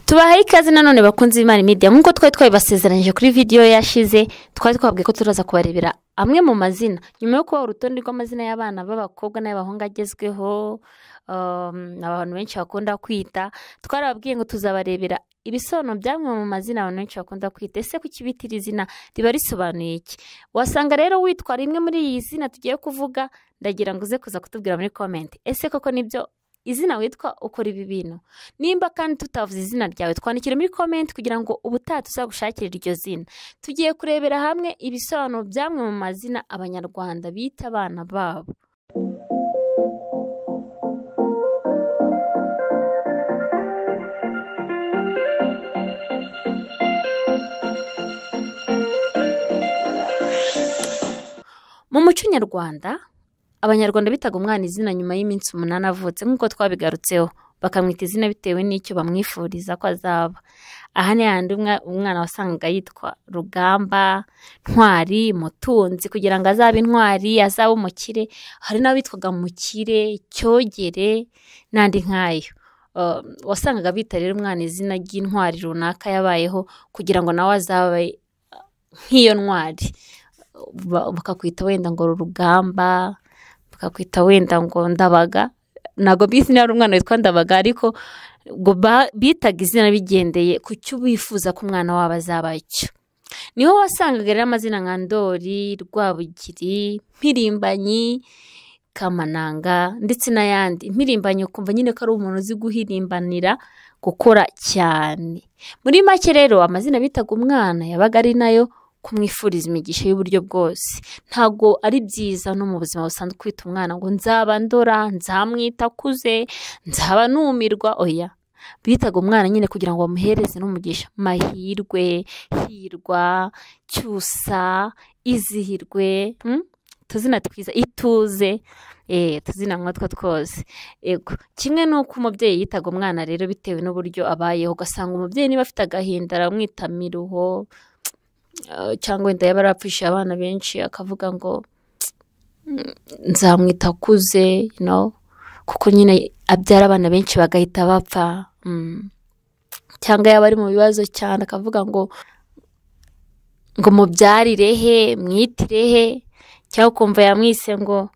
tubahaye ikaze nanone bakunze imana media nk'uko twari twabibasezeranyije kuri vidiyo yashize twari twabwiye ko turaza kubarebera amwe mu mazina nyuma yo kubaha urutonde rw'amazina y'abana b'abakobwa n'ay'abahungu agezweho um, abantu benshi bakunda kwita twarababwiye ngo tuzabarebera ibisobanuro by'amwe mu mazina abantu benshi bakunda kwita ese kuki bita iri zina riba risobanuye iki wasanga rero witwa rimwe muri iyi zina tugiye kuvuga ndagira ngo uze kuza kutubwira muri komenti ese koko nibyo izina witwa ukora ibi bintu nimba kandi tutavuze izina ryawe twandikire muri komenti kugira ngo ubutaha tuzagushakire iryo zina tugiye kurebera hamwe ibisobanuro by'amwe mu mazina abanyarwanda bita abana babo mu muco nyarwanda abanyarwanda bitaga umwana izina nyuma y'iminsi umunani avutse nk'uko twabigarutseho bakamwita izina bitewe n'icyo bamwifuriza ko azaba aha ni hahandi umwa- umwana wasangaga yitwa rugamba ntwari mutunzi kugira ngo azabe intwari azabe umukire hari n'abitwaga mukire cyogere n'andi nk'ayo Uh, wasangaga bita rero umwana izina ry'intwari runaka yabayeho kugira ngo nawe azabe uh, nk'iyo ntwari Ba- bakakwita wenda ngo rugamba bakakwita wenda ngo ndabaga ntabwo bizi niba ari umwana witwa ndabaga ariko ngo ba- bitaga izina bigendeye ku cyo bifuza ko umwana wabo azaba cyo niho wasangaga rero amazina nka ndori rwabugiri mpirimbanyi kamananga ndetse n'ayandi impirimbanyi ukumva nyine ko ari umuntu uzi guhirimbanira gukora cyane muri make rero amazina bitaga umwana yabaga ari nayo kumwifuriza imigisha y'uburyo bwose ntabwo ari byiza no mu buzima busanzwe kwita umwana ngo nzaba ndora nzamwita akuze nzaba numirwa oya bitaga umwana nyine kugira ngo bamuhereze n'umugisha mahirwe hirwa cyusa izihirwe mm? utuzina twiza ituze eh, utuzina nkatwo twose yego kimwe n'uko umubyeyi yitaga umwana rero bitewe n'uburyo abayeho ugasanga umubyeyi niba afite agahinda aramwita miruho Uh, cyangwa wenda yaba yarapfishije abana benshi akavuga ngo "Mm, nzamwita akuze you know, kuko nyine abyara abana benshi bagahita bapfa Mm. cyangwa yaba ari mu bibazo cyane akavuga ngo ngo mubyarire he mwitire he cyangwa ukumva yamwise ngo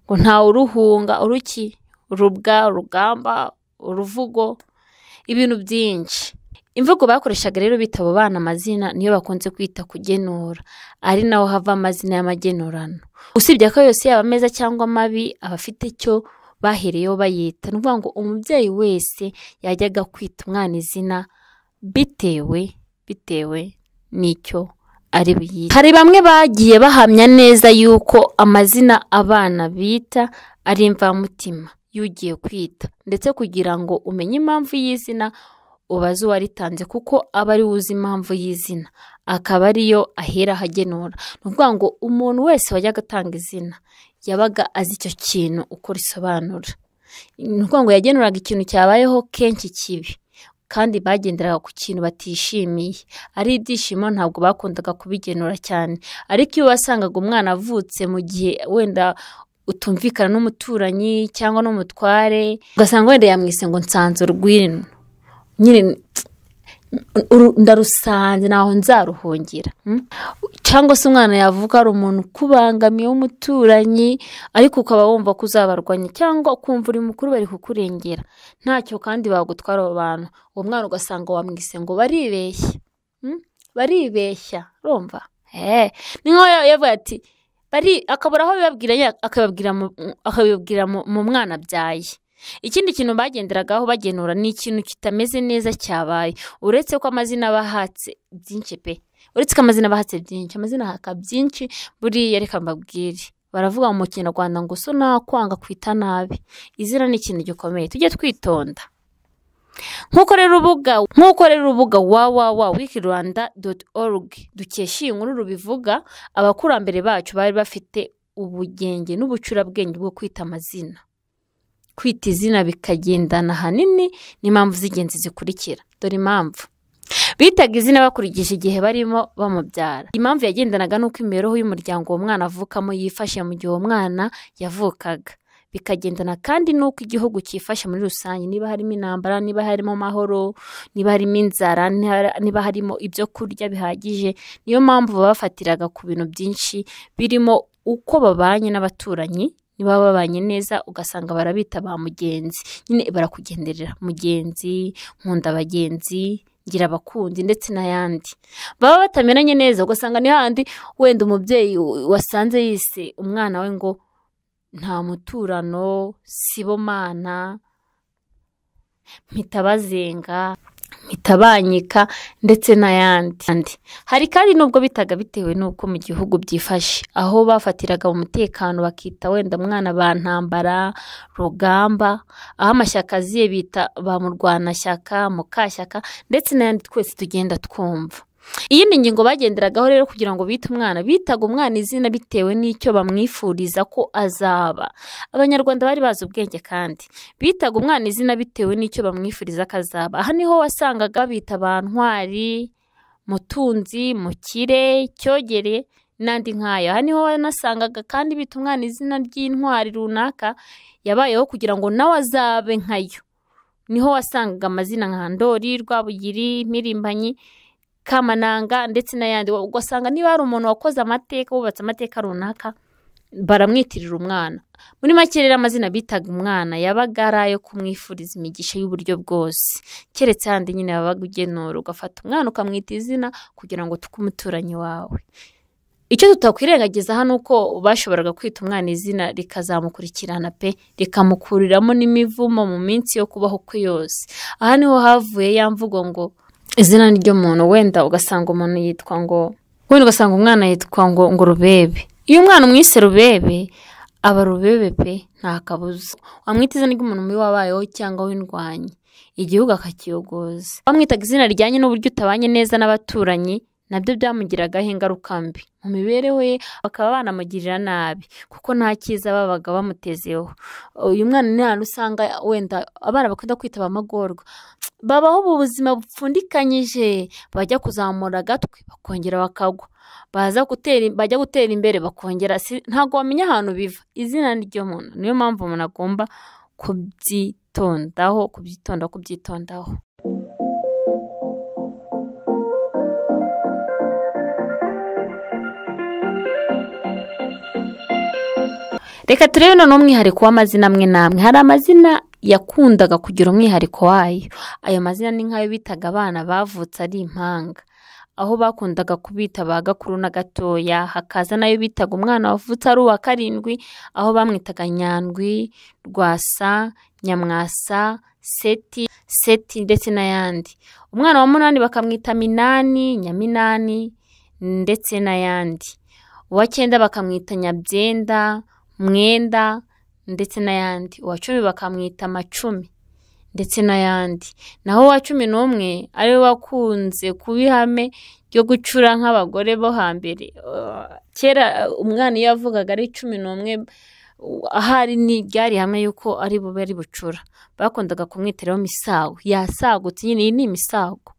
ngo ntawe uruhunga uruki urubwa urugamba uruvugo ibintu byinshi imvugo bakoreshaga rero bita abo bana amazina niyo bakunze kwita kugenura ari naho hava amazina y'amagenurano usibye ko yose yaba meza cyangwa amabi aba afite icyo bahereyeho bayita ni ukuvuga ngo umubyeyi wese yajyaga kwita umwana izina bitewe bitewe n'icyo ari buyite hari bamwe bagiye bahamya neza yuko amazina abana bita ari imvamutima y'ugiye kwita ndetse kugira ngo umenye impamvu y'izina ubaze uwaritanze kuko aba ari we uzi impamvu y'izina akaba ariyo ahera ahagenura ni ukuvuga ngo umuntu wese wajyaga atanga izina yabaga azi icyo kintu uko risobanura ni ukuvuga ngo yagenuraga ikintu cyabayeho kenshi kibi kandi bagenderaga ku kintu batishimiye ari ibyishimo ntabwo bakundaga kubigenura cyane ariko iyo wasangaga umwana avutse mu gihe wenda utumvikana n'umuturanyi cyangwa n'umutware ugasanga wenda yamwise ngo nsanze urwino nyine uru- ndarusanze ntaho nzaruhungira mm? cyangwa se umwana yavuga ari umuntu ukubangamiye w'umuturanyi ariko ukaba wumva ko uzabarwanya cyangwa ukumva uri mukuru bari kukurengera ntacyo kandi bagutwara abo bantu uwo mwana ugasanga wamwise ngo baribeshya mm? baribeshya urumva Eh, ni nk'aho yavuga ati bari akabura aho bibabwira nyine akabibabwira mu- akabibabwira mu- mu mwana abyaye ikindi kintu bagenderagaho bagenura ni ikintu kitameze neza cyabaye uretse ko amazina bahatse byinshi pe uretse ko amazina bahatse byinshi amazina haka byinshi buriya reka mbabwire baravuga mu kinyarwanda ngo so nakwanga kwita nabi izina ni ikintu gikomeye tujye twitonda nk'uko rero urubuga nk'uko rero urubuga www wikirwanda doti orugi dukesha iyi nkuru rubivuga abakurambere bacu bari bafite ubugenge n'ubucurabwenge bwo kwita amazina kwita izina bikagendana ahanini n'impamvu z'ingenzi zikurikira dore impamvu bitaga izina bakurikije igihe barimo bamubyara impamvu yagendanaga n'uko imibereho y'umuryango uwo mwana avukamo yifashe mu gihe uwo mwana yavukaga bikagendana kandi n'uko igihugu cyifashe muri rusange niba harimo intambara niba harimo amahoro niba harimo inzara niba harimo ibyo kurya bihagije niyo mpamvu bafatiraga ku bintu byinshi birimo uko babanye n'abaturanyi niba babanye neza ugasanga barabita ba mugenzi nyine barakugenderera mugenzi nkunda abagenzi ngira abakunzi ndetse n'ayandi baba batamenanye neza ugasanga ni handi wenda umubyeyi wasanze yise umwana we ngo nta muturano sibomana mpitabazenga mpita ndetse n'ayandi hari kandi n'ubwo bitaga bitewe n'uko mu gihugu byifashe aho bafatiraga umutekano bakita wenda mwana ba ntambara rugamba aho amashyaka aziye bita ba murwanashyaka mukashyaka ndetse n'ayandi twese tugenda twumva iyindi ngingo bagenderagaho rero kugira ngo bite umwana bitaga umwana izina bitewe n'icyo bamwifuriza ko azaba abanyarwanda bari bazi ubwenge kandi bitaga umwana izina bitewe n'icyo bamwifuriza ko azaba aha niho wasangaga bita bantwari mutunzi mukire cyogere n'andi nk'ayo aha niho wanasangaga kandi bita umwana izina ry'intwari runaka yabayeho kugira ngo nawe azabe nkayo niho wasangaga amazina nka ndori rwabugiri mirimbanyi kamananga ndetse n'ayandi ugasanga niba hari umuntu wakoze amateka wubatse amateka runaka baramwitirira umwana muri make rero amazina bitaga umwana yabaga ari ayo kumwifuriza imigisha y'uburyo bwose keretse ahandi nyine wabaga ugenura ugafata umwana ukamwita izina kugira ngo tuke umuturanyi wawe icyo tutakwirengagiza hano uko bashoboraga kwita umwana izina rikazamukurikirana pe rikamukuriramo n'imivumo mu minsi yo kubaho kwe yose aha niho havuye ya mvugo ngo izina ry'umuntu wenda ugasanga umuntu yitwa ngo wenda ugasanga umwana yitwa ngo ngo rubebe iyo umwana umwise rubebe aba rubebe pe nta kabuza wamwita izina ry'umuntu mubi wabayeho cyangwa w'indwanyi igihugu akakiyogoza wamwitaga izina rijyanye n'uburyo utabanye neza n'abaturanyi nabyo byamugiragaho ingaruka mbi mu mibereho ye bakaba banamugirira nabi kuko nta cyiza babaga bamutezeho uyu mwana ni ahantu usanga wenda abana bakunda kwita abamagorwa babaho ubu buzima bupfundikanyije bajya kuzamura agatwe bakongera bakagwa baza gutera bajya gutera imbere bakongera ntabwo wamenya ahantu biva izina ry'umuntu niyo mpamvu umuntu agomba kubyitondaho kubyitonda kubyitondaho reka turebe none umwihariko w'amazina amwe n'amwe hari amazina yakundaga kugira umwihariko wayo ayo mazina ni nk'ayo bitaga abana bavutse ari impanga aho bakundaga kubita ba gakuru na gatoya hakaza nayo bitaga umwana wavutse ari uwa karindwi aho bamwitaga nyandwi rwasa nyamwasa seti seti ndetse n'ayandi umwana wa munani bakamwita minani nyaminani ndetse n'ayandi uwa cyenda bakamwita nyabyenda mwenda ndetse n'ayandi uwa cumi bakamwita amacumi ndetse n'ayandi naho uwa cumi n'umwe ariwe wakunze kuba ihame ryo gucura nk'abagore bo hambere kera umwana iyo yavugaga ari cumi n'umwe ahari ryari hamwe yuko ari bube ari bucura bakundaga kumwitiraho imisago yasagutse nyine iyi ni imisago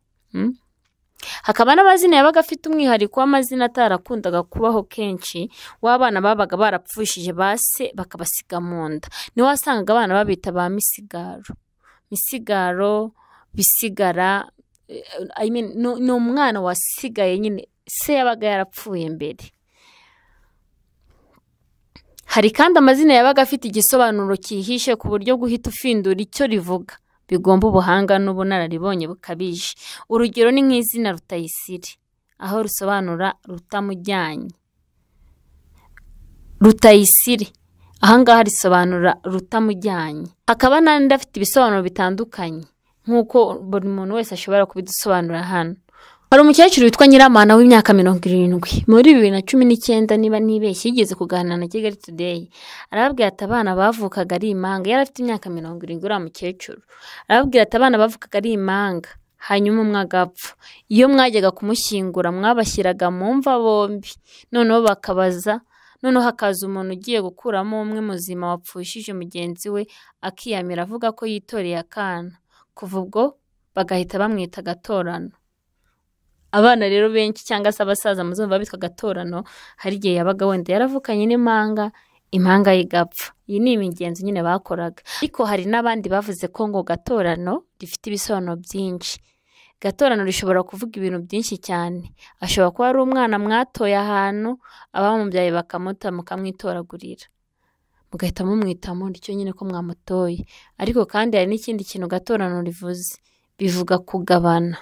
hakaba n'amazina yabaga afite umwihariko w'amazina atarakundaga kubaho kenshi w'abana babaga barapfushije base bakabasiga mu nda niho wasangaga abana babita ba misigaro misigaro bisigara ni umwana wasigaye nyine se yabaga yarapfuye mbere hari kandi amazina yabaga afite igisobanuro cyihishe ku buryo guhita ufindura icyo rivuga bigomba ubuhanga n'ubunararibonye bukabije urugero ni nk'izina rutayisire aho rusobanura rutamujyanye rutayisire ahangaha risobanura rutamujyanye hakaba n'andi afite ibisobanuro bitandukanye nk'uko buri muntu wese ashobora kubidusobanura hano hari umukecuru witwa nyiramana w'imyaka mirongo irindwi muri bibiri na cumi n'icyenda niba ntibeshye yigeze kuganira na kigali today arababwira ati abana bavukaga ari impanga yari afite imyaka mirongo irindwi uriya mukecuru arababwira ati abana bavukaga ari impanga hanyuma umwe agapfa iyo mwajyaga kumushyingura mwabashyiraga mu mva bombi noneho bakabaza noneho hakaza umuntu ugiye gukuramo umwe muzima wapfushije mugenzi we akiyamira avuga ko yitoreye akana kuva ubwo bagahita bamwita agatorano abana rero benshi cyangwa se abasaza muzumva bitwa gatorano hari igihe yabaga wenda yaravukanye n'impanga impanga igapfa iyi ni imigenzo nyine bakoraga ariko hari n'abandi bavuze ko ngo gatorano rifite ibisobanuro byinshi gatorano rishobora kuvuga ibintu byinshi cyane ashobora kuba ari umwana mwatoye ahantu abamubyaye bakamuta mukamwitoragurira mugahita mumwita mutyo nyine ko mwamutoye ariko kandi hari n'ikindi kintu gatorano rivuze bivuga kugabana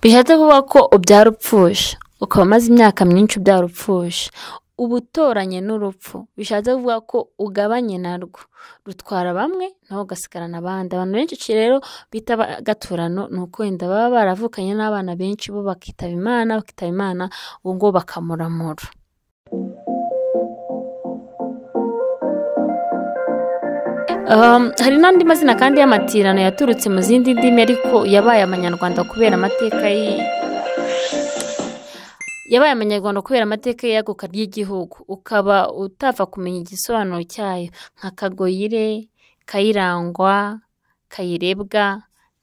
bishatse kuvuga ko ubyara upfusha ukaba umaze imyaka myinshi ubyara upfusha uba utoranye n'urupfu bishatse kuvuga ko ugabanye narwo rutwara bamwe nawe ugasigarana abandi abantu benshi rero bita gaturano ni uko wenda baba baravukanye n'abana benshi bo bakitaba imana bakitaba imana ubu ngubu bakamuramura hari n'andi mazina kandi y'amatirano yaturutse mu zindi ndimi ariko yabaye amanyarwanda kubera amateka yabaye amanyarwanda kubera amateka yaguka ry'igihugu ukaba utapfa kumenya igisobanuro cyayo nka kagoyire kayirangwa kayirebwa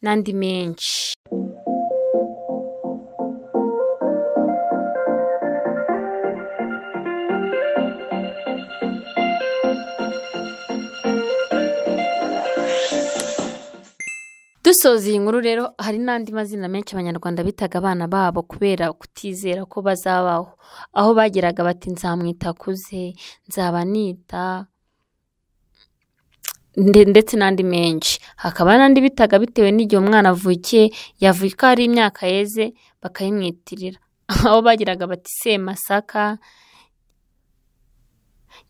n'andi menshi dusoza iyi nkuru rero hari n'andi mazina menshi abanyarwanda bitaga abana babo kubera kutizera ko bazabaho aho bageraga bati nzamwita akuze nzaba nita ndetse n'andi menshi hakaba n'andi bitaga bitewe n'igihe umwana avukiye yavuka hari imyaka yeze bakayimwitirira aho bageraga bati semasaka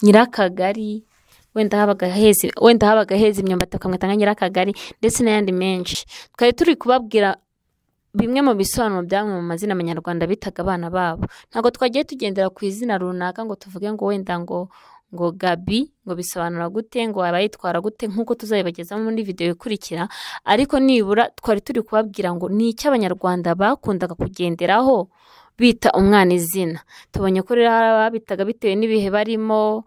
nyirakagari wenda habaga heza wenda habaga heza imyumbati bakamwita nka nyirakagari ndetse n'ayandi menshi twari turi kubabwira bimwe mu bisobanuro by'amwe mu mazina abanyarwanda bitaga abana babo ntabwo twagiye tugendera ku izina runaka ngo tuvuge ngo wenda ngo ngo gabi ngo bisobanura gute ngo waba yitwara gute nk'uko tuzabibagezaho muri videwo ikurikira ariko nibura twari turi kubabwira ngo ni icyo abanyarwanda bakundaga kugenderaho bita umwana izina tubonye ko rero hari ababitaga bitewe n'ibihe barimo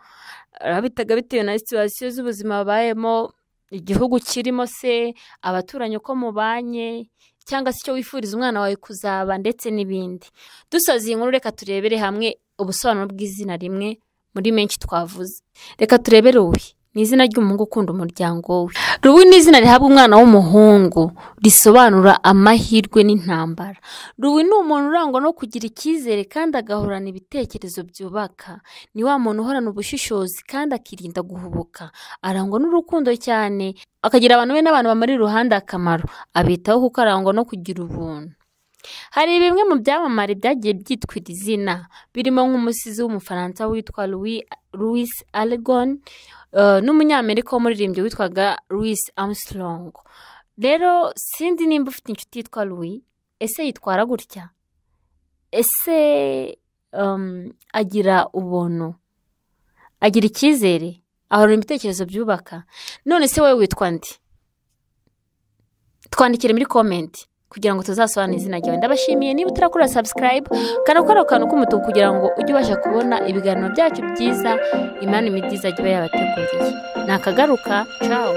ababitaga bitewe na situwasiyo z'ubuzima babayemo igihugu kirimo se abaturanyi uko mubanye cyangwa se icyo wifuriza umwana wawe kuzaba ndetse n'ibindi dusoza iyi nkuru reka turebere hamwe ubusobanuro bw'izina rimwe muri menshi twavuze reka turebere ubuhe ni izina ry'umuhungu ukunda umuryango we rubi ni izina rihabwa umwana w'umuhungu risobanura amahirwe n'intambara rubi ni umuntu urangwa no kugira icyizere kandi agahorana ibitekerezo byubaka ni wa muntu uhorana ubushishozi kandi akirinda guhubuka arangwa n'urukundo cyane akagira abantu be n'abantu bamuri iruhande akamaro abitaho kuko arangwa no kugira ubuntu hari bimwe mu byamamare byagiye byitwira izina birimo nk'umusizi w'umufaransa witwa louis Allegon n'umunyamerika w'umuririmbyi witwaga louis Armstrong rero sindi nimba ufite inshuti yitwa louis ese yitwara gutya ese agira ubuntu agira icyizere ahorana ibitekerezo byubaka none se wowe witwa ndi twandikire muri komenti kugira ngo tuzasobanure izina ryawe ndabashimiye niba utarakora sabusikarayibu kanakora akantu k'umutuku kugira ngo ujye ubasha kubona ibiganiro byacu byiza imana imibyiza iba yabateguriye ni akagaruka cawu